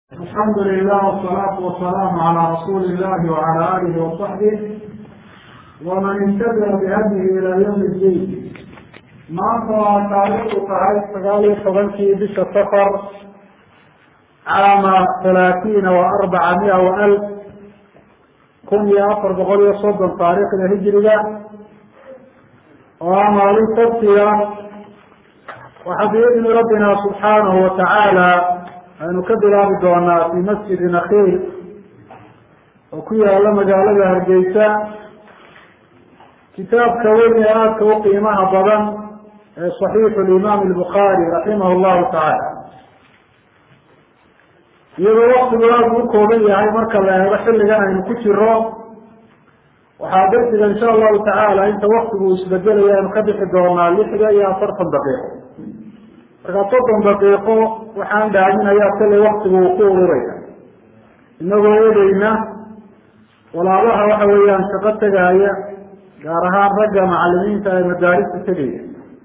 alxamdu lilah wsalaatu wasalaamu calaa rasuuli illahi wacala aalihi wasaxbih waman intabica bihadihi ilaa yawmi ddiin maanta waa taariikhdu tahay sagaal iyo tobankii bisha safar caama halaatiina wa arbaca mia wa alf kun iyo afar boqol iyo soddon taariikhda hijiriga oo ah maalin sabtiga waxaa biidni rabbina subxaanahu watacaala aynu ka bilaabi doonaa fi masjidi nakiil oo ku yaala magaalada hargeysa kitaabka weyn ee aadka u qiimaha badan ee صaxiixu limaam الbukhaari raximah llahu tacaala iyadoo waktigu aada u kooban yahay marka la eego xilligan aynu ku jiro waxaa darsiga insha allahu tacaala inta waktigu isbedelaya aynu ka bixi doonaa lixda iyo afartan daqiiqo markaa soddon daqiiqo waxaan dhaaminayaa kallay waktigu uu ku ururaya inagoo eegeyna walaabaha waxa weeyaan shaqo tegaya gaar ahaan ragga macalimiinta ee madaarista tegaya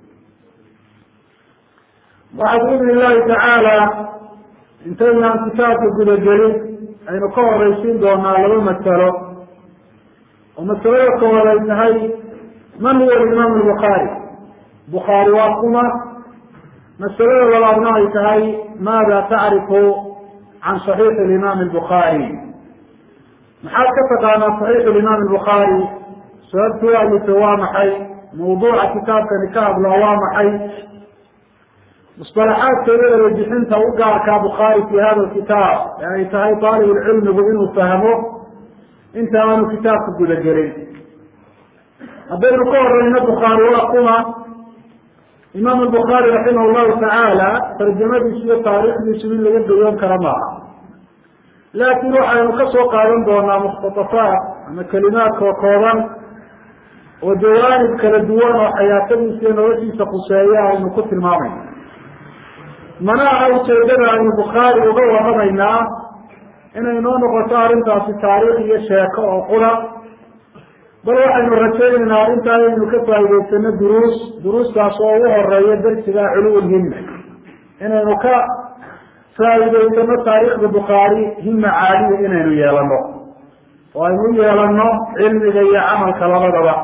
waxaa biidni illahi tacaala intaynaan kitaabka gudagelin aynu ka horeysiin doonaa laba masalo oo masalada koowaad ay tahay man huwa imaam lbukhaari bukhaari waa kuma masalada labaadna ay tahay maada tacrifu can صaxiixi imaam الbukhaari maxaad ka taqaanaa صaxiixu imaam الbukhaari sababtuu alifo waa maxay mawduuca kitaabkani ka hadlo waa maxay musطalaxaadkeeda erejixinta u gaarkaa bukhaari fi hada kitaab ee ay tahay aalibulcilmigu inuu fahmo inta aanu kitaabka gudagelin haddaynu ka horeyno bukhaari waa kuma imaam الbukhaari raximah llahu tacaala tarjamadiisu iyo taariikhdiisu in laga goyoon kara maaha laakin waxaynu ka soo qaadan doonaa mukhtatafaat ama kelimaadkoo kooban oo jawaanib kala duwan oo xayaatadiisa iyo noloshiisa khuseeya aynu ku tilmaamayna mana aha ujeedada aynu bukhaari uga waramaynaa inay noo noqoto arrintaasi taariikh iyo sheeko oo qura bal waxaynu rajaynaynaa arrintaa inaynu ka faa'idaysano duruus duruustaas oo ugu horeeya darsiga culuwul himma inaynu ka faa'idaysano taariikhda bukhaari himma caaliya inaynu yeelano oo aynu u yeelano cilmiga iyo camalka labadaba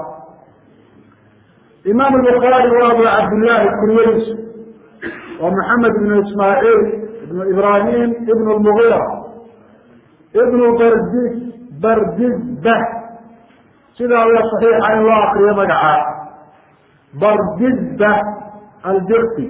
imaam albukhaari waa abu cabdillahi kuryadiisu waa maxamed ibnu ismaaciil ibnu ibrahim ibnu lmugira ibnu bardis bardisbah sidaa wa saxiixa in loo akriyo magacaa bardisba aldirsi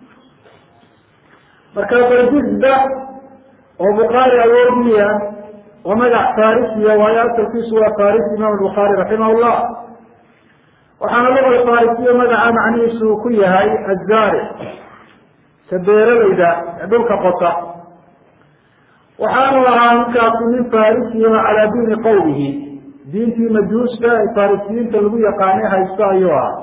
marka bardisba oo bukhaari awoodiya waa magac farisiya waayo asalkiisu waa farisi imaam bukhaari raximah llah waxaana luga farisiya magaca macnihiisu uu ku yahay azaaric ka beeralayda ee dhulka qota waxaanu ahaa ninkaasi nin farisiya calaa diini qowmihi diintii majuuska ee farisiyiinta lagu yaqaanay haysto ayuu ahaa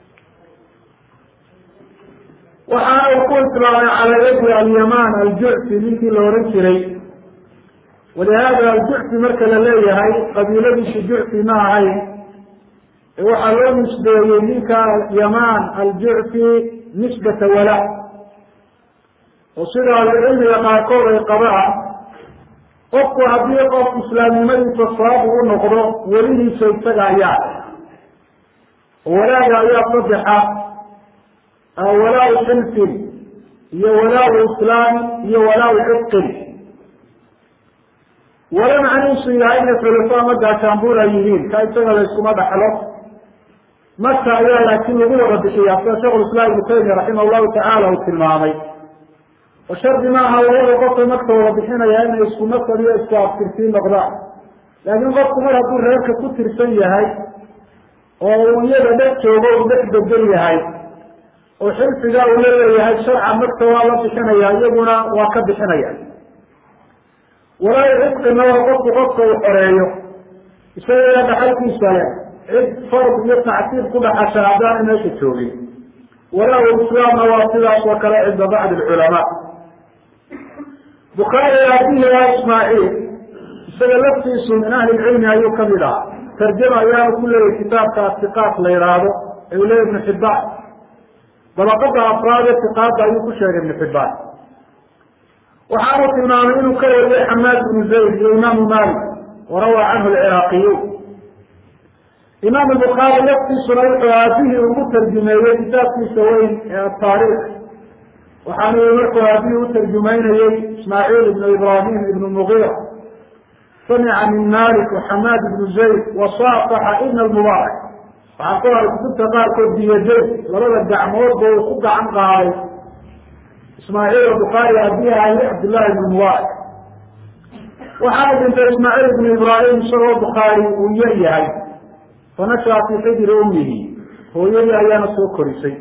waxaana uu ku islaamay calaa yadi alyamaan aljucfi ninkii la ohan jiray walihada aljucfi marka la leeyahay qabiiladiisu jucfi ma ahayn ee waxaa loo nisbeeyey ninka yamaan aljucfi nisbata wala oo sida ahlucilmiga qaarkood ay qabaan qofku haddii qof islaamnimadiisa sabab u noqdo welihiisa isaga ayaa walaaga ayaa sadexa walaa xilfin iyo walaa islaam iyo walaa cidqin wala macnihiisu yahay inay xulafo ama gaashaanbuur ay yihiin ka isaga la yskuma dhaxlo marka ayaa laakiin lagu wada bixiyaa sida shekhu islaam ibnu taymiya raximah llahu tacaala uu tilmaamay oo shardi maaha labada qofka marka wada bixinaya inay isku nasab iyo isku abtirsiin noqdaan laakiin qofku mar hadduu reerka ku tirsan yahay oo uu iyada dhex joogo uu dhex bedel yahay oo xilfiga uu la leeyahay sharca marka waa la bixinaya iyaguna waa ka bixinaya walaa cidqina waa qofku qofka uu xoreeyo isaga dhaxalkiisa leh cid fard iyo tacsiib ku dhaxasha haddaana meesha joogin walaa islaamna waa sidaas oo kale cinda bacdi alculamaa bukhaari aabihi waa ismaaciil isaga laftiisu min ahli lcilmi ayuu kamid ahaa tarjama ayaanu ku leeyahy kitaabka atiqaat la yihaahdo ee uu leeya ibnu xibaan dabaqada afraad ee tiqaada ayuu ku sheegay ibnu xibaan waxaanu tilmaamay inuu ka wariyay xamaad bnu zayd iyo imaamu malik warawaa canhu alciraaqiyuun imaam bukhaari laftiisuna wuxuu aabihii ugu tarjumeeyey kitaabkiisa weyn ee ataariikh waxaanu markuu aabihii u tarjumaynayey ismaaciil ibnu ibrahim ibnu mugiira samica min malik waxamaad ibnu zayd wasaafaxa ibna almubaarak waxaa ku haray kutubta qaarkood biyadayn labada gacmoodba uu ku gacan qaaday ismaaciil bukhaari aabihi ahi cabdillahi ibnu mubaarak waxaana dhintay ismaaciil ibnu ibraahim isagoo bukhaari uu yar yahay fanashaa fii xijri ummihi hooyadii ayaana soo korisay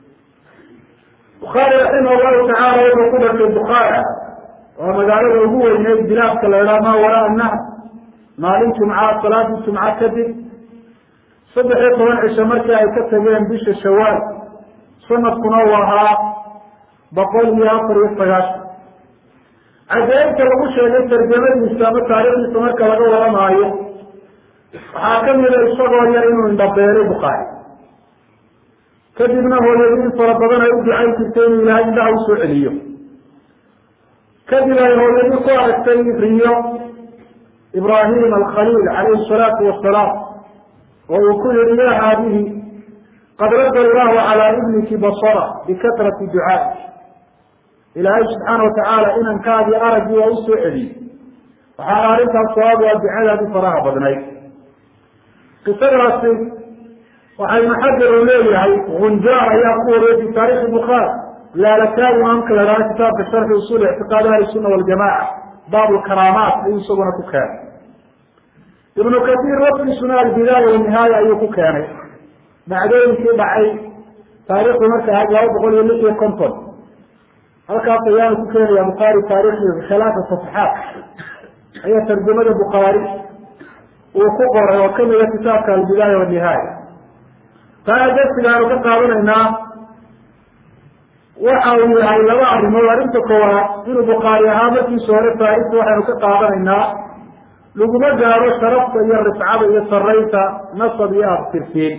bukhaari raximah llahu tacaala wuxuu ku dhashay bukhaara waa magaalada ugu weyneyd bilaadka la idhaha maa waraa nahr maalin jumca salaadii jumca kadib saddex iyo toban cisho markii ay ka tageen bisha shawaal sanadkuna uu ahaa boqol iyo afar iyo sagaashan cajaa'ibta lagu sheegay tarjamadiisa ama taariikhdiisa marka laga waramaayo waxaa kamida isagoo yar inuu indhabeelay bukhaari kadibna hooyadii in fara badan ay u ducayn jirtay inuu ilaahay indhaha usoo celiyo kadib ay hooyadii ku aragtay riyo ibraahim alkhaliil calayhi salaatu wasalaam oo uu ku yihi ya haadihi qad radda allahu calaa ibniki basara bikatrati ducaa ilaahay subxaana watacaala inankaadii araggii waa usoo celiyey waxaana arrintaas sabab waa ducadaadii faraha badnayd qisadaasi waxay maxajar uu leeyahay gunjaar ayaa ku wariyay fi taarikhi bukhaari laalakaay imaamka la hahdo kitaabka sharxi usul ictiqaad ahli sunna waljamaca baab lkaraamaat ayuu isaguna ku keenay ibnu kasiir wafkiisuna albidaaya wanihaaya ayuu ku keenay dhacdooyinkii dhacay taarikhdu marka ahayd laba boqol iyo lix iyo konton halkaas ayaanu ku keenaya bukhaari taarikhdiisa khilaasa safaxaat ayaa tarjamada bukhaari uu ku qoray oo kamida kitaabka albidaaya wanihaaya taana darsigaanu ka qaadanaynaa waxa uu yahay laba arrimood arrinta koowaad inuu bukhaari ahaa markiisa hore taarikhda waxaynu ka qaadanaynaa laguma gaaro sharafta iyo rifcada iyo saraynta nasab iyo abtirtiin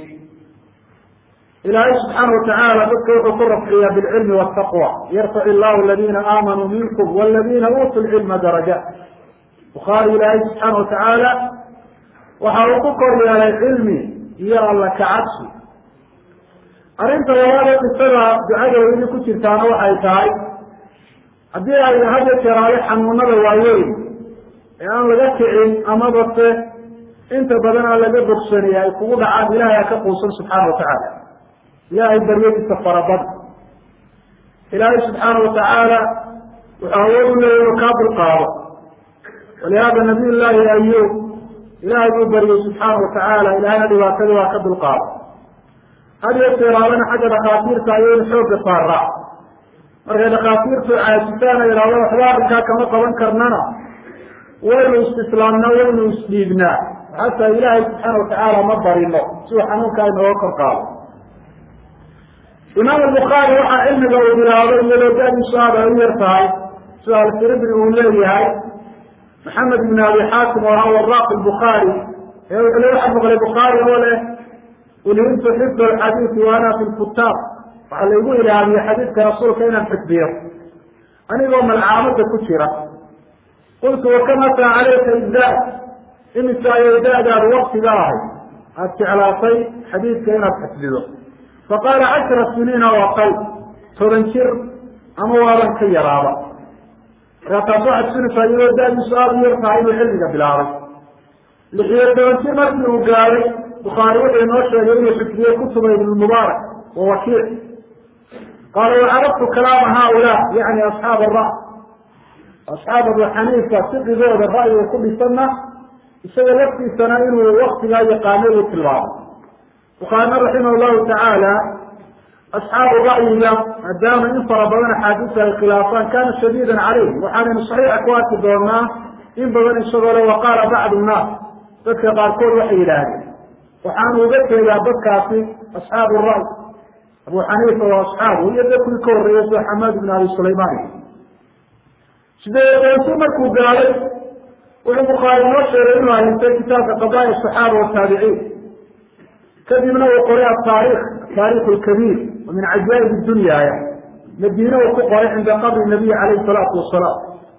ilaahay subxaana watacaala dadka wuxuu ku rafciyaa bilcilmi wataqwa yarfac illahu aladiina aamanuu minkum waladiina uutuu lcilma darajaat bukhaari ilaahay subxaana watacaala waxa uu ku kor yeelay cilmi iyo alla kacabsi arrinta labaada qisada ducada weli ku jirtaana waxay tahay haddii ay had ya jeeraale xanuunada waaweyn ee aan laga kicin amaba se inta badan aan laga bogsanaya ay kugu dhacaan ilahay ha ka quusan subxaana watacaala ilaahay baryadiisa farabada ilaahay subxaana watacaala wuxuu awood u leeya inuu kaa dulqaado walihaada nabiy llaahi ayub ilaahay buu baryey subxaana watacaala ilahayna dhibaatadii waa ka dulqaado had iyo jeeraalana xagga dhakhaatiirta ayaynu xoogga saaraa markay dhakhaatiirtu caajisaan ay idhahdo waxba arrinkaa kama qaban karnana waynu istislaamnaa waynu isdhiibnaa xataa ilaahay subxaana watacaala ma barino si uu xanuunkaa inooga kor qaado imaam albukhaari waxaa cilmiga uu bilaabay iyadoo da-diisu aad ay u yar tahay sida alfiribri uu leeyahay maxamed ibn abi xaakim oo ahaa waraaq albukhaari ee wuxuu le waxaa maqlay bukhaari oo leh ulhimtu xifd alxadiidi wa ana fi lkutaab waxaa laygu ilaamiyey xadiidka rasuulka inaan xifdiyo anigoo malcaamada ku jira qultu wakam ataa calayka iddaad imisa ayay da-daadu waktiga ahay aada jeclaatay xadiidka inaad xifdido faqaala cashra siniina oo aqal toban jir ama waaban ka yaraaba markaa taas waxaad sunaysaa iyadoo da-diisu aada u yar tahay inuu cilmiga bilaabay lixiyo toban jir markii uu gaaday bukhaari wuxuu inoo sheegay inuu xifdiyey kutuba ibnmubaarak wa wakiic qaala wacarabtu kalaama haaulaa yani asxaab ara asxaab abu xaniifa siqigooda ra'yiga ku dhisanna isaga laftiisana inuu waktigaa yaqaanay uu tilmaamay bukhaarina raximah llahu tacaala asxaabu ra'yiga maadaama in fara badan axaadiista ay khilaafaan kana shadiidan calayhim waxaanaynu saxiixa ku arki doonaa in badan isagoo le waqaala bacdu nnaas dadka qaarkood waxay yidhaahdeen waxaanu uga jeedaa dadkaasi asxaabu ra'y abu xaniifa waa asxaabu iyo dadkii ka horreeyay sida xamaad ibn abi sulaymaan sideedansi markuu gaaday wuxuu bukhaari noo sheegay inuu haystay kitaabka qadaaya asaxaaba wataabiciin kadibna uu qoray ataarikh ataarikh lkabiir wa min cajaa'ib dunyaya madiine uu ku qoray cinda qabri nabiy calayhi salaatu wasalaam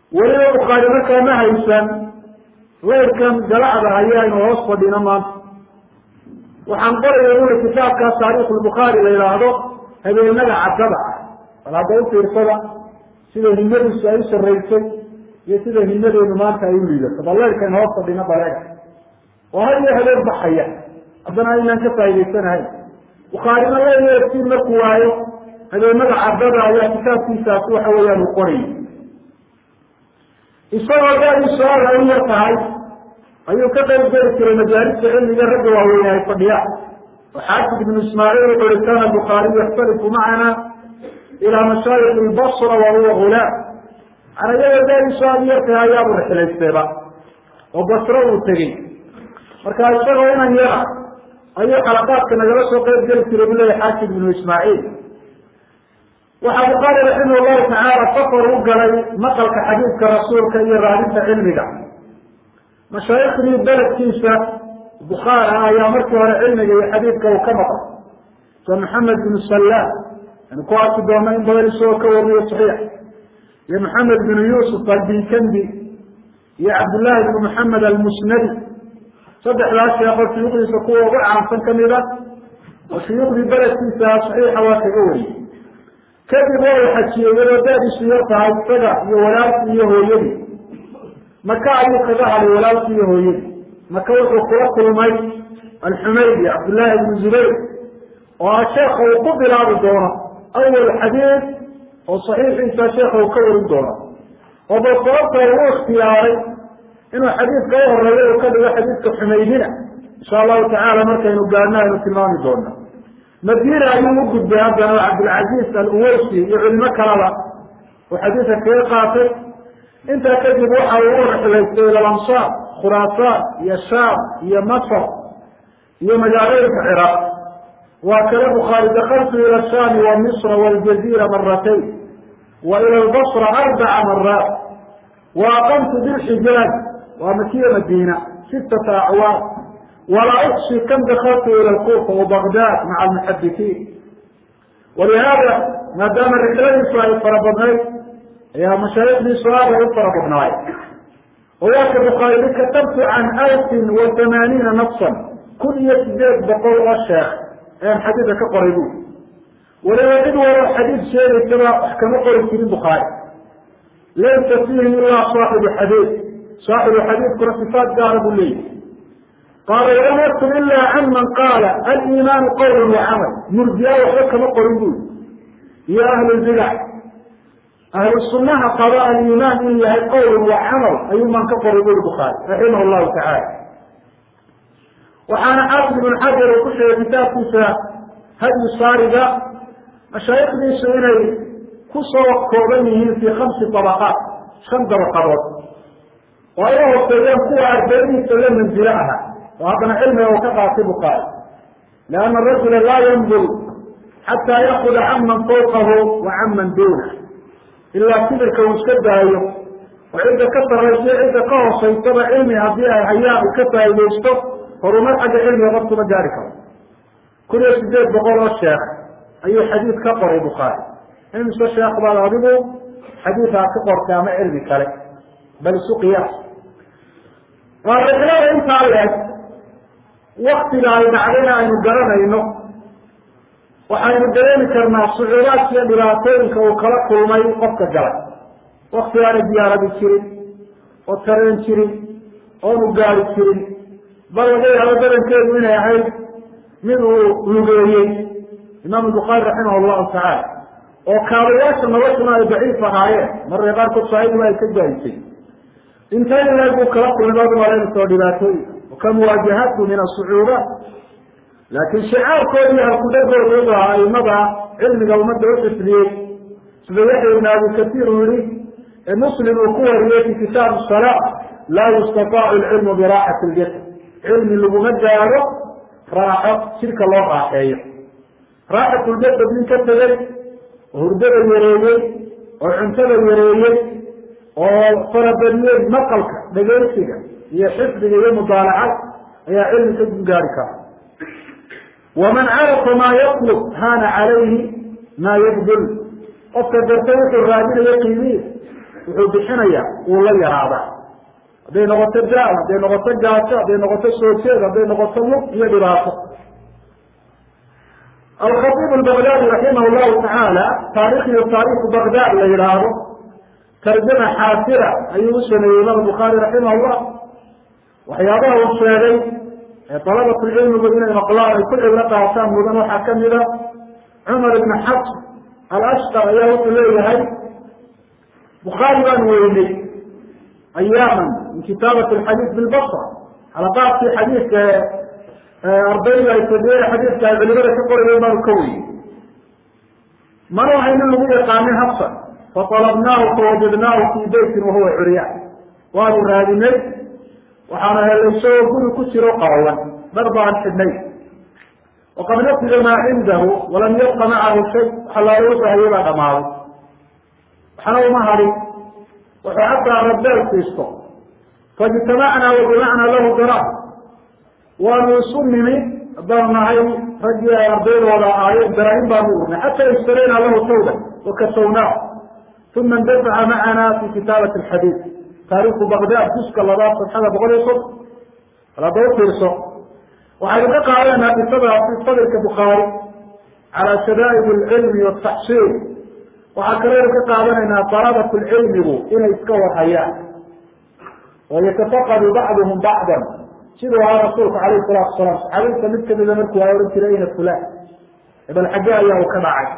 weliba bukhaari markaa ma haysan leyrkan galacda haya aynu hoos fadhino maanta waxaan qoraya uli kitaabkaas taariikh lbukhaari la yidhaahdo habeenada caddada ah bal hadda u fiirsada sida himadiisu ay u saraysay iyo sida himadeenu maanta ay u liidato bal leyrkan hoos fadhino baleega oo had iyo habeen baxaya haddana aynaan ka faa'idaysanahayn bukhaarina leyrtiin markuu waayo habeenada caddada ayaa kitaabkiisaasi waxa weeyaan uu qorayay isagoo dadiisu aada u yar tahay ayuu ka qayb geli jiray majaalista cilmiga ragga waaweyne ay fadhiyaan oo xaafid ibnu ismaaciil wuxu uhi kana bukhaariyu yaxtalifu macana ilaa mashaayik lbasra wa huwa gulaam mana iyagoo dadiisu aada u yar tahay ayaabu rixilaysteeba oo basro uu tegey marka isagoo inan yara ayuu xalaqaadka nagala soo qayb geli jiray bu leeyahy xaafid ibnu ismaaciil waxaa bukhaari raximah llahu tacaala safar u galay maqalka xadiidka rasuulka iyo raadinta cilmiga mashaayikhdii beledkiisa bukhaara ayaa markii hore cilmiga iyo xadiidka uu ka maqal sida maxamed binu sallaam aynu ku arki doona in badan isagoo ka wariyo saxiix iyo maxamed binu yuusuf albikandi iyo cabdullaahi bnu maxamed almusnadi saddexdaas sheekoo shuyuukhdiisa kuwa ugu caansan kamid a oo shuyuukhdii beledkiisa saxiixa waa kaga wariyey kadib waa u xajiyey iyadoo daadiisu yar tahay isaga iyo walaalkii iyo hooyadii maka ayuu kaga hadhay walaalkii iyo hooyadii maka wuxuu kula kulmay alxumaydi cabdullaahi ibnu zubayr oo ah sheekha uu ku bilaabi doono awal xadiid oo saxiixiisa sheekha uu ka warin doono oo bal sababta uu ikhtiyaaray inuu xadiidka u horeeyo uu ka dhigo xadiidka xumaydina insha allahu tacaala markaynu gaadhno aynu tilmaami doona madiina ayuu u gudbay haddana oo cabdilcaziz aluweysi iyo culimo kalaba uu xadiidka kaga qaatay intaa kadib waxa uu u rixlaystay ila lamsaar khuraasaan iyo shaam iyo masr iyo magaalooyinka ciraaq waa kale bukhaari dakaltu ila shaami wa misra waljaziira maratayn wa ila lbasra arbaca maraat wa aqamtu bilxijaaj waa makiya madiina sittata acwaam walaa uxsi kam dakaltu ila lkufa wabagdad maca almuxadikiin walihaada maadaama rixladiisu ay fara badnayd ayaa mashaayikdiisu aad ay u fara badnaay oo waa ka bukhaari i katabtu can alfin wa tamaaniina nafsan kun iyo sideed boqol oo sheekh ayaan xadiidka ka qoray bu waliba cid walo xadiid sheegaysaba wax kama qori jirin bukhaari laysa fiihi ilaa saaxibu xadiid saaxibu xadiidkuna sifaat gaara buu leeyahy qaala walam yaktub ila can man qaala aliimaanu qawla wa camal murjiya waxba kama qorin bui iyo ahlulbidac ahlu sunaha qaba aliimaan in yahay qowl wa camal ayuu maan ka qoray buri bukhaari raximah llahu tacaala waxaana xaafid ibn xajar uu ku sheegay kitaabkiisa hadyu saariga mashaayikdiisu inay ku soo kooban yihiin fii khamsi dabaqaat shan dabaqadood oo ay u hoseeyeen kuwa ardaydiisa la manzilo aha oo haddana cilmiga uu ka qaatay bukhaari lianna arajula laa yandur xataa yaakuda can man fawqahu wa can man duunah ilaa kibirka uu iska daayo oo cidda ka sarraysa cidda ka hoosaysaba cilmi haddii ay hayaan uu ka faa'iidaysto horumar xagga cilmiga qofkuma gaari karo kun iyo sideed boqol oo sheekh ayuu xadiid ka qoray bukhaari imise sheekh baad adigu xadiid aad ka qortay ama cilmi kale bal isu qiyaas waa rixlada intaa leeg waktiga ay dhacdayna aynu garanayno waxaynu dareemi karnaa sucuudaadka iyo dhibaatooyinka uu kala kulmay qofka galay wakti aana diyaaradi jirin oo tareen jirin oonu gaari jirin bal laga yaabo badankeedu inay ahayd mid uu lugeeyey imaamu bukhaari raximah allahu tacaala oo kaabayaasha noloshuna ay daciif ahaayeen mararka qaarkood saahidiba ay ka gaadisay intay leeg buu kala kulmay baad umalaynaysoo dhibaatooyinka ka muwaajahatu min asucuubaat laakiin shicaarkoodii halkudhagooda wuxuu ahaa aimada cilmiga ummadda u xifdiyey sida yaxya ibn abi kasiir uu yihi ee muslim uu ku wariyey fi kitaab salaa laa yustataacu lcilmu biraaxati ljasad cilmi laguma gaaro raaxo jidhka loo raaxeeyo raaxatuljasad nin ka tegey oo hurdada yareeyey oo cuntada yareeyey oo farabadiyey maqalka dhegeysiga iyo xifdiga iyo mudaalacad ayaa cilmi ka gaari kara waman carafa maa yatlub haana calayhi maa yabdul qofka garta wuxuu raadinayo qiimihiisa wuxuu bixinaya uu la yaraadaa hadday noqoto daal hadday noqoto gaajo hadday noqoto soo jeed hadday noqoto lug iyo dhibaato alkhaiib albagdaadi raximah llahu tacaala taarikhdiyo taariikhu bagdad la yidhaahdo tarjama xaasira ayuu u sameeyey imaam bukhaari raximah llah waxyaabaha uu sheegay ee dalabatulcilmigu inay maqlaan ay ku cibro qaataan mudan waxaa kamida cumar ibn xabs alashqar ayaa wuxuu leeyahay bukhaari baan weynay ayaaman min kitaabat alxadiid bilbasra xalaqaadkii xadiidka ardayda ay fadiyeen xadiidka ay culimada ka qorayeen baanu ka weynay mana waxayna lagu yaqaanin habsan faطalabnaahu fawajadnaahu fii beytin wahuwa curyaan waanu raadinay waxaana helay isagoo guri ku jiro qaawan dhar baan xidhnay waqad nafida maa cindahu walam yabqa macahu shay waxa looga bahayay baa dhamaaday waxna uma hadin wuxuu xataa rabeel siisto faijtamacnaa wajamacnaa lahu dara waanu isu nimi haddaanu nahay raggii ay ardaydooda ahaayeen daraahim baanu urnay xataa ishtarayna lahu tawba wakasawnaa uma indafaca macana fi kitaabati alxadiid taariikhu bagdad juska labaad sabxada boqol iyo soddon alada u fiirso waxaynu ka qaadanaa qisadaasi sabirka bukhaari calaa shadaa'id alcilmi wataxsiil waxaa kaleynu ka qaadanaynaa dalabat lcilmigu inay iska warhayaan oo yatafaqadu bacduhum bacdan siduu ahaa rasuulku alayh salatu salaam saxaabinta mid kamida markuu aa ohan jiray ina fulan ebel xagge ayaa uu ka dhacay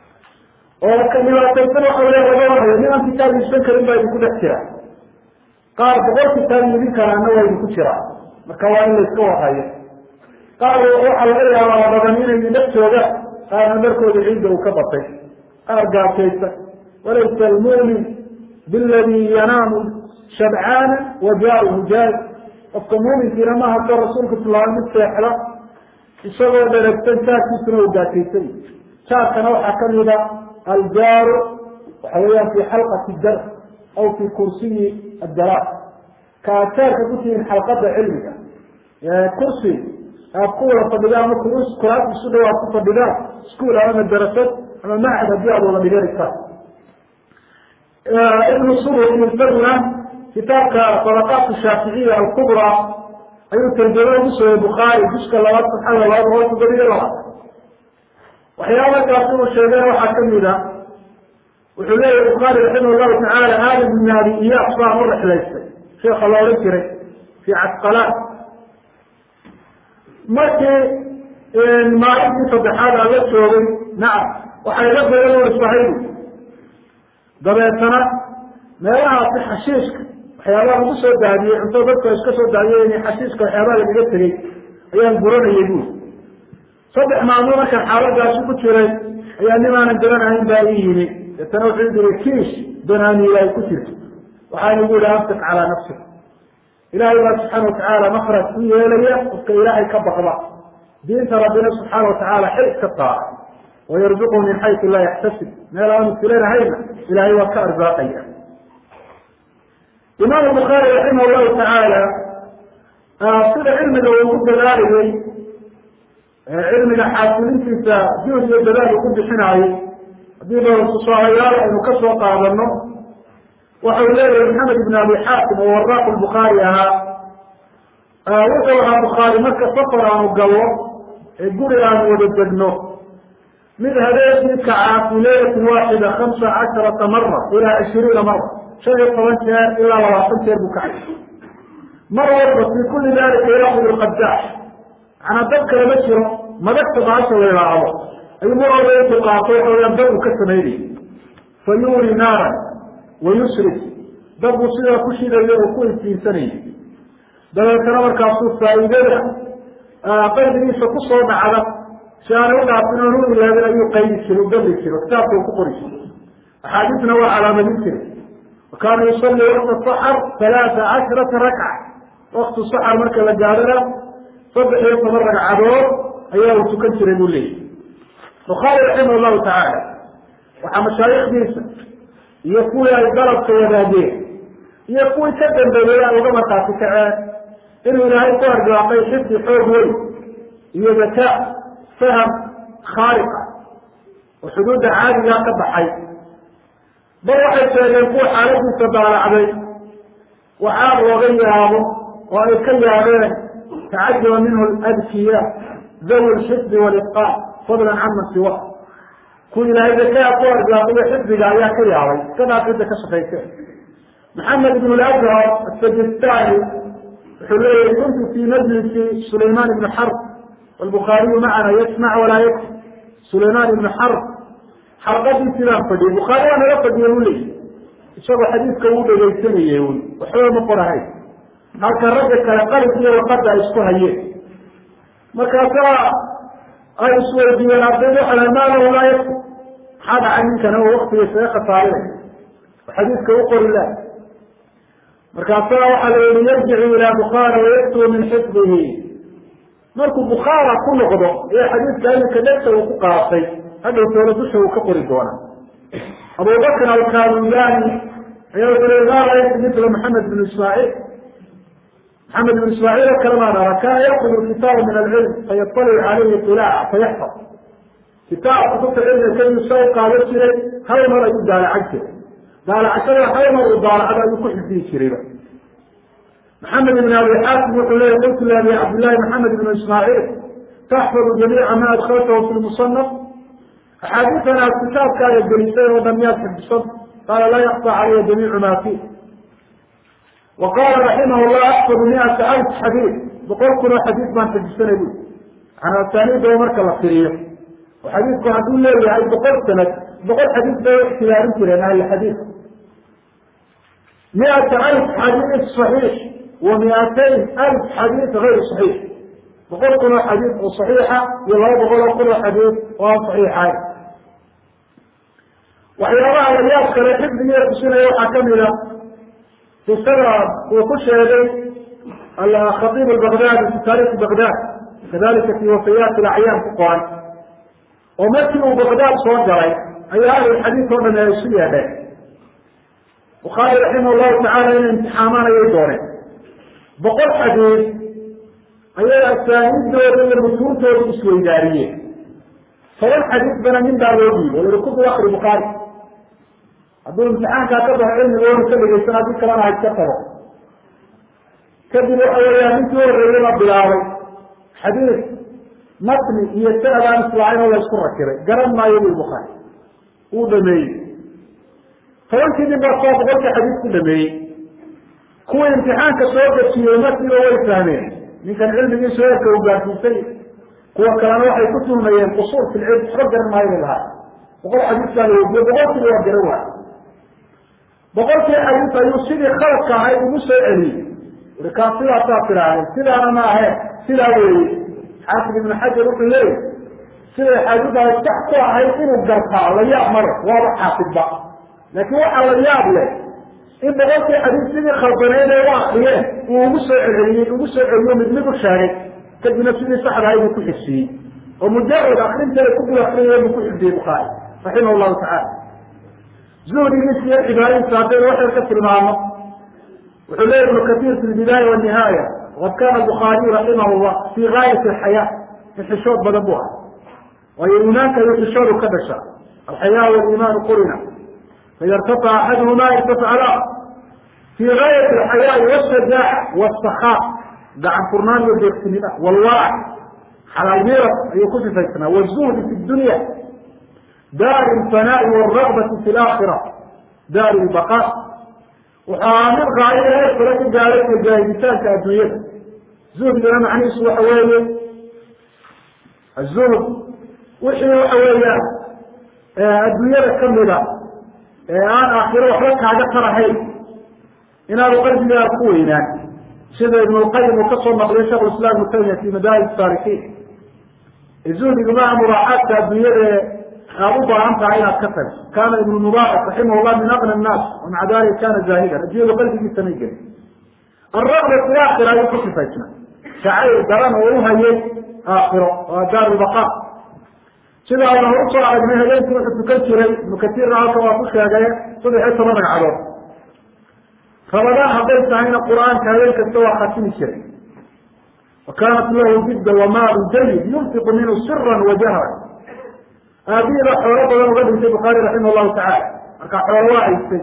oo ka dhibaataysan waxa le laga warhayo nin aan kitaab iibsan karin baa idinku dhex jira qaar boqol kitaab iibin karaana waa idinku jira marka waa in la iska warhayo qaar waxaa laga yaabaa badan inay dhex joogaan qaarna markooda ciidda uu ka batay qaar gaajaysa walaysa almu'min biladi yanaamu shabcaana wa jaaruhu jaari qofka muuminkiina maaha ka rasuulka tilmaamay mid seexda isagoo dheragsan jaarkiisuna uu gaajaysan jaarkana waxaa kamida aljaaru waxa weeyaan fi xalqati dar aw fi kursiyi adalaaq ka aad jaarka ku tihiin xalqada cilmiga kursi aad ku wada fadhidaan ama kuraas isu dhow aad ku fadhidaan iskuol ama madarasad ama macad haddii aad wada dhiganaysaa ibnu subur isaguna kitaabka sadaqaat shaaficiya alkubra ayuu tarjamo ugu sooyey bukhaari juska labaad saxada labaad boqol toddobiyo labaad waxyaaba kaasi uu sheegay waxaa kamid a wuxuu leeyahy bukhaari raximah llahu tacaala aadam ibn abi iyaas baan u rexlaystay sheekha la odhan jiray fi casqalaan markii maalintii saddexaad aan la joogay nacam waxay la badan isbahaydu dabeetana meelahaasi xashiishka waxyaabaha lagu soo daadiyey cunto dadka iska soo daadiyey xashiiska waxyaabaha lagaga tegey ayaan guranayay buuri saddex maalmood markaan xaaladaasi ku jiray ayaa nin aanan garanahayn baa ii yimi deetana wuxuu diri kiish danaaniila ay ku jirto waxaan igu yihi amsik calaa nafsik ilaahay baa subxaana watacaala makraj u yeelaya qofka ilaahay ka baqda diinta rabbina subxaana watacaala xil iska saara wayarzuqhu min xaysu laa yaxtasib meel aanu filanahayna ilaahay waa ka arsaaqaya imaam bukhaari raximah llahu tacaala sida cilmiga uu ugu dadaalayey cilmiga xaasilintiisa juhd iyo dadaal uu ku bixinaayey haddii ba tusaalayaal aynu ka soo qaadano waxau leeyahay maxamed ibn abi xaakim oo waraaqu bukhaari ahaa wuxuu ahaa bukhaari marka safar aanu gallo ee guri aanu wada degno mid habeenkii kacaa fi laylatin waaxida hamsa casharata mara ilaa ishiriina mara shan iyo toban jeer ilaa labaatan jeer buu kacay mar walba fi kuli dalika yaakud lqadaax macnaa dad kale ma jiro madagta baasha la idhaahdo ayuu mar walba intuu qaato waxa weyaan dad uu ka samaynayay fa yuuri naaran wa yusrif dad buu sidaa ku shidayo oo ku iftiinsanayay dabeetana markaasuu faa'iidada qalbigiisa kusoo dhacda si aanay u dhaafin oon u ilaabin ayuu qaydi jiray u galli jiray kitaabka uu ku qori jiray axaadiisna waa calaamadin jiray wa kaana yusalli wakta saxar halaata casharata rakca waktu saxar marka la gaadhana saddex iyo toban ragcadood ayaa uu tukan jiray buu leeyahy bukhaari raximah llahu tacaala waxaa mashaayikdiisa iyo kuwii ay dalabka wadaageen iyo kuwii ka dambeeyey ay uga markaati kaceen inuu ilaahay ku argaaqay xifdi xoog weyn iyo zakaa faham khaaliqa oo xuduudda caadigaa ka baxay bal waxay sheegeen kuwa xaaladiisa daalacday waxaa looga yaabo oo ay ka yaabeen tacajuba minhu adkiya dawi lxifdi walitqaan fadlan caman siwa kuwa ilaahay zakaa ku argaaqiyo xifdiga ayaa ka yaabay iska dhaaf cidda ka shaqayse maxamed ibn lazhar asajistani wuxuu leeyahy kuntu fi majlisi sulayman ibni xarb walbukhaariyu macana yasmac walaa yakfi sulayman ibni xarb xalqadii sidaan fadhiyay bukhaari waa naga fadhiyay u leeyahy isagoo xadiidka uu dhegaysanayey wy waxba ma qorahayn halka ragga kale qalib iyo waqada ay isku hayeen markaasaa ay isweydiiyeen ardayda waxa laha maa lahu laa yakfi maxaa dhacay ninkana oo waktiga isaga khasaarinay oo xadiidka u qori lah markaasaa waxaa la yihi yarjicu ilaa bukhaara wayaktuu min xifdihi markuu bukhaara ku noqdo ee xadiidka iminka dhegta uu ku qaatay hadhow toola dusha uu ka qori doona abubakr alkanuyani ayaa wuxuu le maa raaytu mila maxamed bn ismaaciil maxamed ibn ismaaciil oo kale maan ara kana yakudu kitaaba min alcilm fayatalic calayhi ilaaca fayaxfad kitaab kutubta cilmiga keliyu sa u qaadan jiray hal mar ayuu daalacan jiray daalacashada hal mar uu daalacdo ayuu ku xifdiyi jirayba maxamed ibn abi xaakim wuxuu leya qultu liabi cabdillahi maxamed ibn ismaaciil taxfadu jamiica ma adkaltahu fi lmusanaf axaadiitan aad kitaabkaaga gelisay oo dhan miyaad xifdisan qaala laa yakfa calaya jamiicu ma fi wa qaala raximah llah axfadu miata alf xadiid boqol kun oo xadiid baan xifdisanay bu an asaaniidaba marka la firiyo oo xadiidku hadduu leeyahay boqol sanad boqol xadiid bay ikhtiyaarin jireen ahli xadiid miata alf xadiid صaxiix wa miatayn alf xadiid gayr صaxiix boqol kun oo xadiid oo صaxiixa iyo laba boqol oo kun oo xadiid oo aan صaxiixayn waxyaabaha layaab kale xifdigiia tusinaya waxaa kamida qisada uu ku sheegay khaiib albagdadi fi taarikhi bagdad kadalika fi wafayaati acyaan ku qoran oo markii uu bagdad soo galay ayaa ahlulxadiid oo dham ay isu yeedheen bukhaari raximah llahu tacala inay imtixaamaan ayay dooneen boqol xadiid ayay asaaniiddooda iyo mutuuntooda isweydaariyeen toban xadiid bana nin baa loo dhiibo yihi kudu akri bukhaari hadduu imtixaankaa ka baxo cilmigoona ka dhegeysan haddii kalena ha iska tago kadib waxa weeyaan ninkii horreeyey la bilaabay xadiid matni iyo sanadaan islaacayn oo la isku rakibay garan maayo bui bukhaari wuu dhameeyey tobankii nin baa soo boqolka xadiid ku dhameeyey kuwii imtixaanka soo gajiyey markiiba way fahmeen ninkan cilmigiisu eerka u gaarsiisay kuwa kalena waxay ku tuhmayeen qusuur fi lcilm waxba garan maayo bay lahaa boqol xadiis baa la weydiye boqolkiiba waa garan waay boqolkii xadiis ayuu sidii khaladka ahayd ugu soo celiyey uri kaa sidaasaa tiraahday sidaana ma ahe sidaa weeye xaafid ibnu xajar wuxuu leeyahy siday xadiidaas sax ku ahayd inuu gartaa la yaab male waaba xaafidba laakiin waxaa la yaab leh in boqolkii xadiis sidii khaldaneyd ee u akriyeen uu ugu soo celceliyey ugu soo celiyo mid mid u sheegay kadibna sidii saxda ahayd uu ku xifsiyey oo mujarad akrinteeda ku dul akriyay buu ku xifdiyey bukhaari raximah llahu tacala zuhdigiisa iyo cibaadadiisa haddaynu waxyar ka tilmaamo wuxuu leeya ibnu katiir fi lbidaaya wanihaaya waqad kana bukhaariyu raximah llah fii gaayati alxayaa in xishood badan bu ah waayo iimaanka iyo xishoodu ka dhasha alxayaa waliimaanu qurina faida irtafaca axaduhuma irtafaca la fii gaayati alxayaai washajaaca wاsakhaa gacan furnaan iyo deegsinida walwarac xalaal miirad ayuu ku sifaysnaa wzuhdi fi dunya daar lfanaai wاragbati fi laakhira daar lbaqa wuxuu ahaa mid qaayo heer kale ka gaaday majaahiditaanka adduunyada zuhdigana macnihiisu waxa weeye azuhd wixii waxa weeyaan adduunyada kamida ee aan aakhiro waxba kaaga tarahayn inaanu qalbigaada ku weynaan sida ibn lqayim uu kasoo naqliyo shekh islam ibnu taymiya fi madaahib saalikiin zuhdigu maa muraaxaadka adduunyada aad u baahan tahay inaad ka tagto kana ibnu mubaarak raximah llah min aqna nnaas wamaca dalika kana zaahidan addunyadu qalbigiisa may gelin alraqba fi aakhira ayuu ku sifaysna shacayr daran oo u hayay aakhiro waa daar lbaqa sida ayna hor usoo aragnay habeenkii wuxuu tukan jiray ibnu katiirna halka waa ku sheegay saddex iyo toban ragcadood rabadaan hadday tahayna qur-aanka habeen kasta waa khatimi jiray wa kaanat lahu jidda wamaalu jayid yunfiqu minhu sira wa jahra aabihiiba xoolo badan uga dhintay bukhaari raximah llahu tacala marka xoolo waa haystay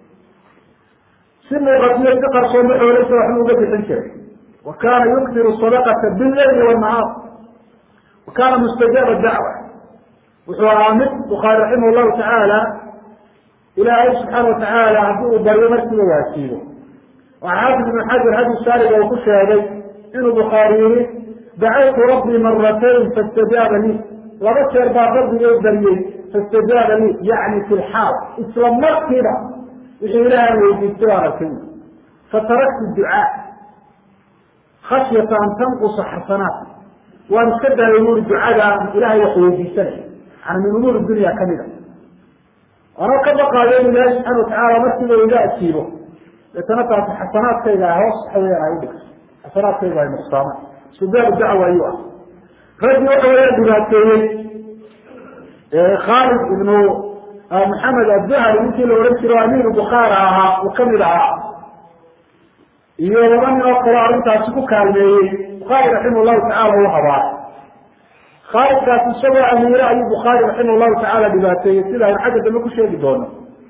si muuqatiyo si qarsooma xooleysa waxbuu uga bixin jiray wa kaana yukdiru sadaqata billayli wanahaar wa kaana mustajaaba dacwa wuxuu ahaa mid bukhaari raximah llahu tacaala ilaahay subxaana watacaala haddii uu baryo markiiba waajiibo waxaa xaafid ibnu xajar hadi saariga uu ku sheegay inuu bukhaari yihi dacawtu rabbii maratayn faاstajaaba lii laba jeer baa rabbiga baryey faاstajaaba lii yacni fi lxaal isla markiiba wixii ilaahan weydiistay baan arkay fataraktu ducaa khashyata an tanqusa xasanaat waan iska daayay buuri ducada ilahay wax weydiisanay yani min umuur dunya kamida anoo ka baqaayo in ilaahi subxana watacaala markiiba iga ajiibo deetana taasi xasanaadkayga hoos waxa weyan ay udhigto xasanaadkayga ay nuqsaamaan istijaabu dacwa ayuu ah raggii waxa weya dhibaateeyey khaalid ibnu maxamed adduhari ninkii la odhan jiro amiiru bukhaara ahaa uu kamid ahaa iyo laba nin oo kaloo arrintaasi ku kaalmeeyey bukhaari raximah llahu tacala u habaaray khaalidkaasi isagoo amiire ayuu bukhaari raximah llahu tacaala dhibaateeyey sida aynu xagga dambe ku sheegi doono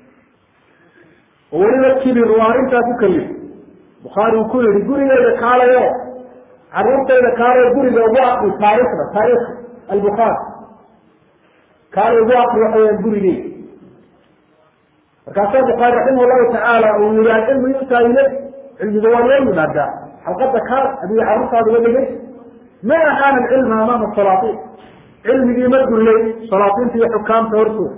oo weliba kibir uu arrintaa ku kalif bukhaari uu ku yihi gurigeyda kaalayo caruurtayda kaalayo guriga ugu aqri taarikhda taarikh albukhaari kaala ugu aqri waxa weyaan gurigeyda markaasaa bukhaari raximah llahu tacaala uu yihi alcilmu yutaa ilay cilmiga waa loo yimaadaa xalqada kaal adiga carruurtaada uga dhigay ma ahaana alcilma amaama salaatiin cilmigii ma dullay salaatiinta iyo xukaamta hortooda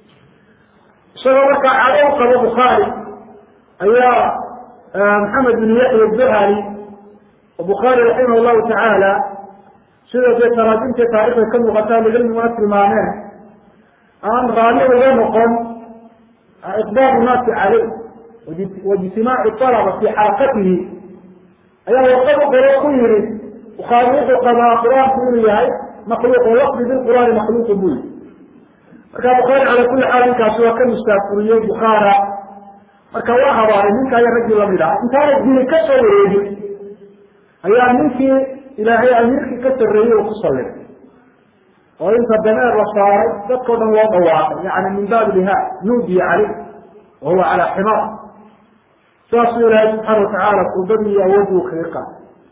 isagoo markaa cado u qabo bukhaari ayaa maxamed bin yaxya duhali oo bukhaari raximah llahu tacaala sida dee taraajimta taarikhda ka muuqataa ligilmiguna tilmaameen aan raali uga noqon iqbaalu naasi caleyh waijtimaacu alaba fi xalaqatihi ayaa warqad u qoro ku yihi bukhaari wuxuu qabaa qur-aanku inuu yahay makhluuq oo lafdi bilqur'aani makhluuqu buu yihi marka bukhaari cala kuli xaal ninkaasi waa ka mustaafuriyey bukhaara marka waa habaaray ninka iyo raggii lamid ah intaana dili ka soo wareegin ayaa ninkii ilaahay amiirkii ka sarreeyey uu ku salliday oo inta dameer la saaray dadkao dhan loo dhawaaqay yani min baabi lihaa nuudiya caleyh wa huwa calaa ximaar saasuu ilaahay subxaana watacaala kurbadii iyo awoodii uu kaga qaatay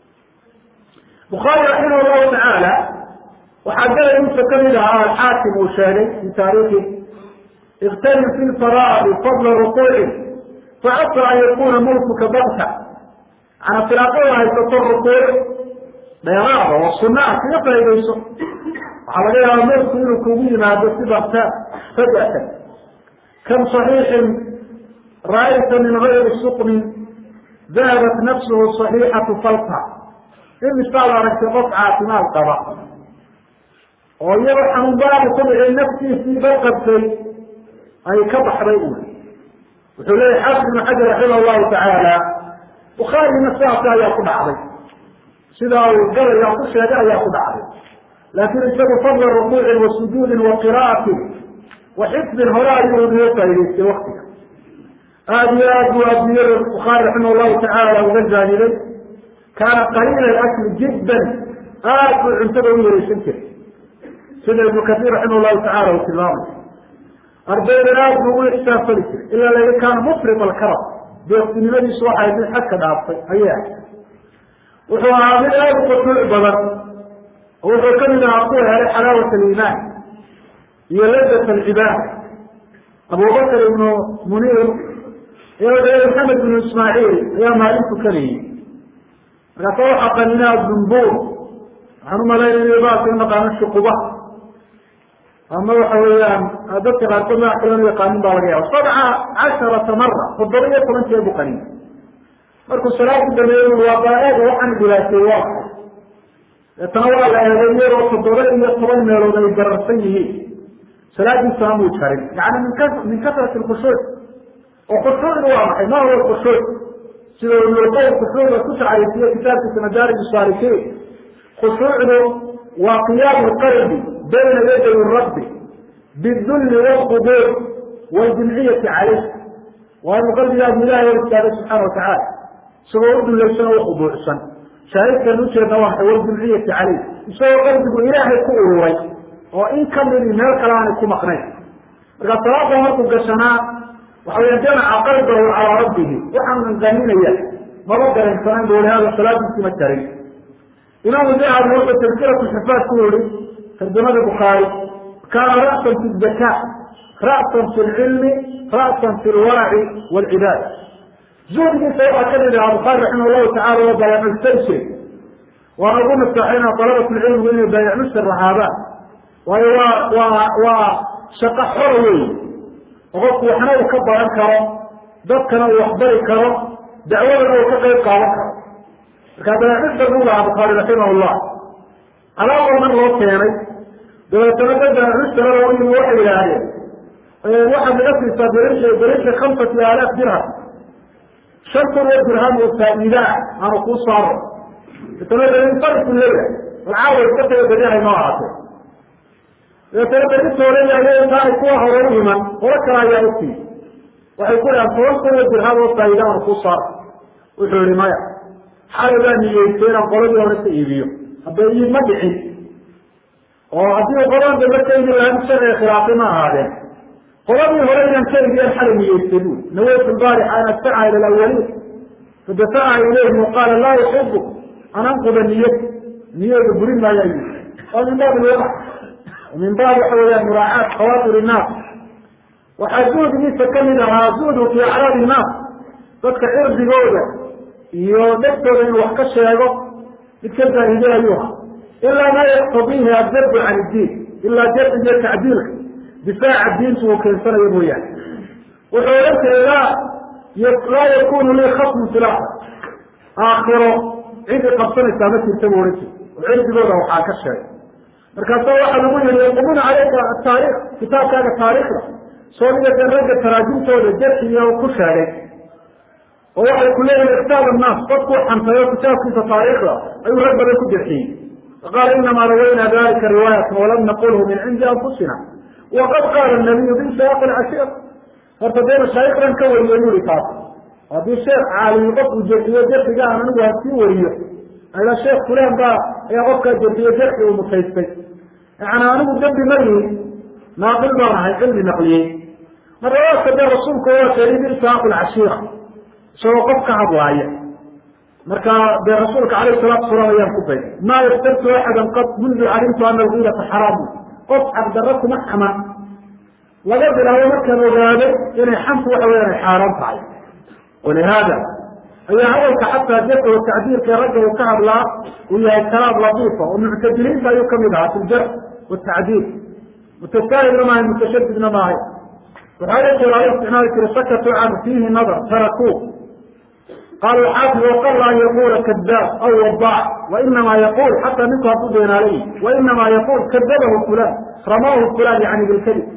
bukhaari raximah llahu tacaala waxaa galayinta kamid ahaa alxaakim uu sheegay fi taariikhi iktanim fi lfaraa'idi fadla rukuucin facasa an yakuna mulkuka bakta ana firaaqada haysato rukuuc dheeraada oo sunna ah kaga faa'idayso waxaa laga yaabaa mulku inuu kugu yimaado si bakta fajatan kam صaxiixin ra'ayta min gayri sukmin dahabat nafsuhu صaxiixatu falta imisaad aragtay qof caafimaad qaba oo iyadoo xanuunbaadu ku dhicin naftiisii balqabtay ay ka baxday u wuxuu leeyahy xaafid ibnu xajar raximah llahu tacaala bukhaarina sidaasi ayaa ku dhacday sidaa uu galaya ku sheegay ayaa ku dhacday laakin isagu fadla rukuucin wa sujuudin wa qira'atin wa xifdin hore ayuu uga faa'idaystay waktiga aada iyo aad buu adiyada bukhaari raximah llahu tacaala uga zaaniday kaana qaliila akli jiddan aad buu cuntada u yareysan jiray sida ibnu kasiir raximah llahu tacala uu tilmaamay ardaydan aad buu ugu ixsaafali jiray ilaa laga kaana mufrid alkarab deeqtinimadiisu waxay mid xadka dhaaftay ayay ahay wuxuu ahaa mid aada u khushuuc badan oo wuxuu kamid ahaa kuwa helay xalaawat aliimaan iyo ladat alcibaada abubakr ibnu muniir iyo maxamed bnu ismaaciil ayaa maalin tukanayay markaasa waxaa qaninaa dumbuur waxaan umalaynaya baalka u naqaano shuquba ama waxa weeyaan dadka qaarkood magac kale u yaqaanin baa laga yaaba sabca casharata mara toddoba iyo toban jeer buu qanin markuu salaadku dameeyey waa baaeega waxaan dhibaateey waa deetana waa la eegay iyadoo toddoba iyo toban meelood ay gararsan yihiin salaadiisana muu jarin yani min ka min kasrati lkhushuuc oo khushuucdu waa maxay ma huwa khushuuc sida ibnulqayim khushuucda ku tacriifiye kitaabkiisa madaarij saalikiin khushuucdu waa qiyaamu lqalbi bayna yaday rabbi bidulli wlqubuur waljimciyati calayh waa inuu qalbigaadu ilahay hor istaaga subxaana watacaala isagoo u dulaysan oo ukhuduucsan shaahidkan ujeedna waa waljimciyati calayh isagoo qalbigu ilaahay ku ururay oo in kamidi meel kale aanay ku maqnayn marka salaada markuu gashanaa waxa weya jamaca qalbahu calaa rabbihi waxaan qaninaya maba garansanayn bu i hada salaadiisi ma jarin imaamu dahabi wuxuu tadkiratu xifaad ku yihi tarjamada bukhaari kaana ra'san fi zaka ra'san fi lcilmi ra'san fi lwaraci waalcibaada zuhdigiisa waxaa ka mid ahaa bukhaari raximah llahu tacala waa bayaacustayshir waana ugu nasaxayna dalabat lcilmigu inay baayacmustar rahaadaan waayo waa waa waa shaqo xora wey oo qofku waxna uu ka baran karo dadkana uu waxbari karo dacwadana uu ka qayb qaadan karo markaa bayaacmustar buu lahaa bukhaari raximah llah alaaboo dhan loo keenay dabeetana dad bayaacmustara loo yimi waxay yidhaahdeen waxaad naga siisaa berinsha berinsha khamsati aalaaf dirham shan kun oo dirham oo faa'iidaa aanu kuu saaro dabeetana leya alcaawa iska taga berihay noo ahaatee dabeetana berintooleyahay intaanay kuwa hore u iman qolo kale ayaa utii waxay ku dhahaan toban kun oo dirham oo faa'iida aanu kuu saaro wuxuu yihi maya xalay baa niyeystay inaan qoladii hore ka iibiyo hadda iib ma dhicin oo haddii u qoladan dambe ka iibin lahaa sharciga khilaafay ma ahaadeen qoladii hore inaan ka iibiyaan xalay niyeystay bu nawaytu lbaarixa an adfaca ila alawaliin fadafacaha ilayhim waqaala laa yuxibu an anquda niyad niyada burin maayaa yii waa min baab lwadac min baab waxa weeyaan muraacaat khawaatir innaas waxaa zuhdigiisa kamid ahaa zuhdu fi acraab innaas dadka cirdigooda iyo dhegtooda inuu wax ka sheego mid ka zaahiday ayuu ahaa ilaa maa yaqtadiihi adabbu can iddiin ilaa jarciga iyo tacdiilka difaaca diintu uu keensanayo mooyaane wuxuu odhan jiray laa laa yakunu lii khasmun fi laakhir aakhiro cidi qabsanaysaa ma jirta buu odhan jiray oo cirdigooda waxaa ka sheegay markaasa waxaa lagu yihi yaqumuna caleyka ataarikh kitaabkaaga taariikhda soo dhigateen ragga taraajimtooda jarxiga ku sheegay oo waxay ku leeyihin kitaab annaas dadkuu xantayo kitaabkiisa taariikhda ayuu rag badan ku jarxiyey faqaala inamaa rawayna dalika riwaayatan walam naqulhu min cindi anfusina waqad qaala nabiyu binshaaq alcashiir horta dee mashaayikdan ka wariyo yuri taas haddii sheekh caalimi qofku jarxiyo jarxiga aan anigu hasii wariyo ala sheekh fulan baa ayaa qofkaa jarxiyo jarxi uu mutaystay yani anigu dembi ma yihin naaqil baan ahay cilmi naqliyey marlabaadka dee rasuulku waa sheegay binshaaq alcashiira isagoo qof ka hadlaaya marka dee rasuulka alayh salaatu salaam ayaan ku bay maa yaftartu axadan qad mundu calimtu ana algiirata xaraamu qof xaqdarro kuma xaman laga bilaabo markaan ogaaday inay xamtu waxa weyan ay xaaraan tahay walihaada ayaa hadalka xataa jarka o tacdiirka ragga uu ka hadlaa uu yahay kalaam latiifa oo muctadiliinta ayuu kamid ahaa fi ljarx watacdiil mutasaahilna maahay mutashadidna maahay waxaa la jira ala isticmaali jira sakatu can fiihi nadar tarakuu qaala xaafid waqala an yaqula kadaab aw wadac wainama yaqul xataa ninku hadduu beenaalay wainama yaqul kadabahu fulan ramahu fulan yani bilkadib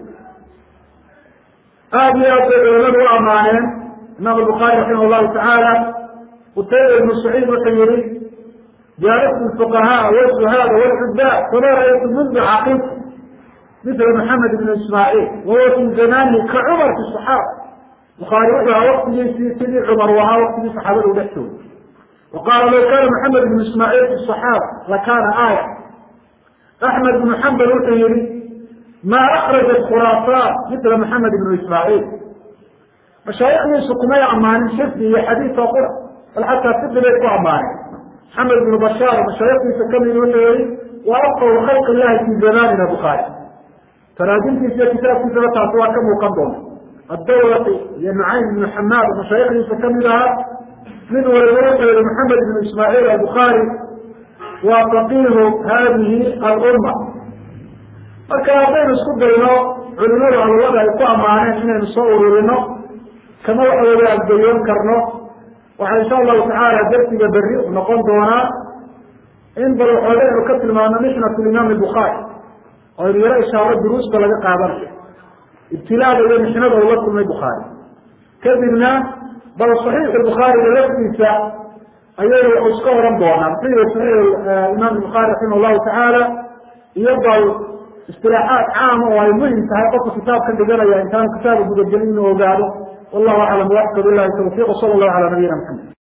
aada iyo aad bay culamadu u amaaneen imaam bukhaari raximah llahu tacaala qutayba ibnu saciid wuxuu yihi jaalastu lfuqahaa wzuhaada wlcubaad fama ra'aytu mundu caqiib mila maxamed ibn ismaaciil wahuwa fi zamanihi ka cumar fi saxaaba bukhaari wuxuu ahaa waktigiisii sidii cumar u ahaa waktigii saxaabada u dhex joogay wa qaala law kana maxamed ibnu ismaaciil fi saxaaba lakana aaya axmed ibnu xambal wuxuu yihi ma akrajat khuraasaan mila maxamed ibnu ismaaciil mashaayikdiisu kumay ammaanin xifdi iyo xadiis oo qura bal xataa sidi bay ku ammaaneen maxamed ibnu bashaar mashaayikdiisa kamid wuxuu yihi wa afqahu khalq illahi fi zamanina bukhaari taraajimtiisa iyo kitaabkiisaba taasi waa ka muuqan doonta addawlati iyo nucaym ibnu xamaad mashaayikdiisa kamid ahaa mid waliba wuxuu yihi maxamed ibnu ismaaciil albukhaari waa faqiihu hadihi alumma marka haddaynu isku dayno culimadu hadallada ay ku ammaaneen inaynu soo ururino kama waxa weya adgayoon karno waxaa insha allahu tacaala darsiga berri noqon doonaa in bal waxooga aynu ka tilmaano mixnat limaam bukhaari oo aynu yaro ishaaro duruusta laga qaadanayo ibtilaada iyo mixnada ula kulmay bukhaari kadibna bal saxiix bukhaariga laftiisa ayaynu wax iska oran doonaa muxuu yihi saxiix imaam bukhaari raximah llahu tacaala iyo bal istilaaxaad caama oo ay muhim tahay qofka kitaabka dhiganaya intaanu kitaabka gudagelin inuu ogaado wallahu aclam waxka bilahi tawfiq sala allahu ala nabiyina maxamed